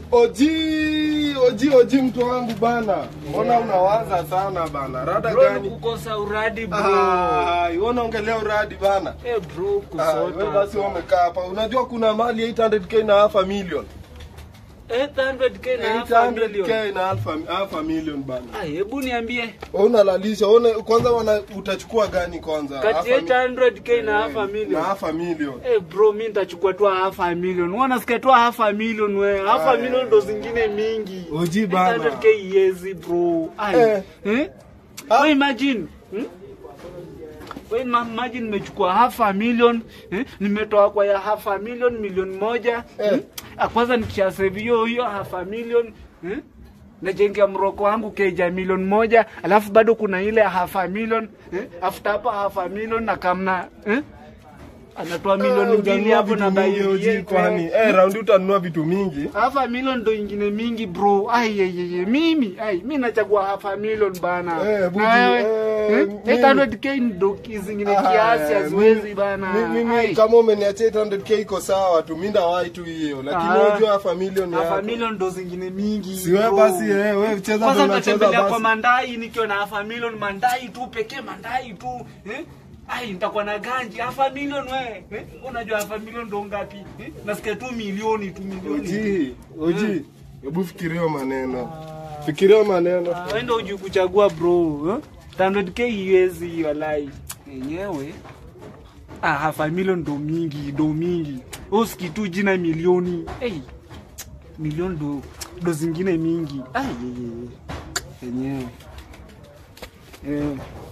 Oji, oji, oji mtu wangu bana. Mbona unawaza sana bana? Rada Bro, ni gani? kukosa uradi bro. Ah, wewe ongelea uradi bana. Eh bro, Ah, wewe kusota. basi wewe umekaa hapa. Unajua kuna mali 800k na half a million. 800k na half a million. 800k na half a, half a million bana. Ah, hebu niambie Wewe unalalisha. Una kwanza wana, utachukua gani kwanza? Half kati a ya mi- 800k na Eh, half a Na million. half a million. Eh bro, mi nitachukua tu half a million. Wewe unasikia tu half a million wewe. Half a Ah, million ndo zingine mingi. Oji bana. 800k yezi bro. Ai. Eh. Eh? Ah. Wewe imagine. Hmm? Wewe ma- imagine nimechukua half a million, eh? Nimetoa kwa ya half a million milioni moja. Eh. Hmm? Ah, Kwanza nikisha save hiyo hiyo half a million, eh? Najengea mroko wangu keja milioni moja, alafu bado kuna ile ya half a million, eh? After hapa half a million na kamna, eh? Anatoa milioni Eh, mbili utanunua hapo na vitu mingi, bai oji, kwani eh, raundi utanunua vitu mingi. half a million ndo ingine mingi bro. Ai ai ai, ai. mimi ai mimi nachagua half a million bana. Eh, buji, Na wewe eh, eh, mimi- 800k ndo zingine Ah, kiasi eh, haziwezi mimi- bana. mi- Mimi Ai. kama umeniachia 800k iko sawa tu, mimi ndawahi tu hiyo, lakini Ah. unajua half a million half a yako. million ndo zingine mingi. Si wewe bro. basi eh, wewe cheza Kwanza ndo unacheza nitatembelea kwa basi. mandai nikiwa na half a million mandai tu pekee mandai tu eh? Ai nitakuwa na ganji half a million we eh? Unajua half a million ndo ngapi eh? Nasikia tu milioni tu milioni. Oji, oji, hebu fikiria maneno. Fikiria maneno. Ah, wewe ndio hujui kuchagua bro. eh? 100k iwezi walai. Yenyewe ah, half a million ndo mingi, ndo mingi. Usiki tu jina milioni. Hey, milioni ndo ndo zingine mingi. Ah, yenyewe. Yenyewe. Eh.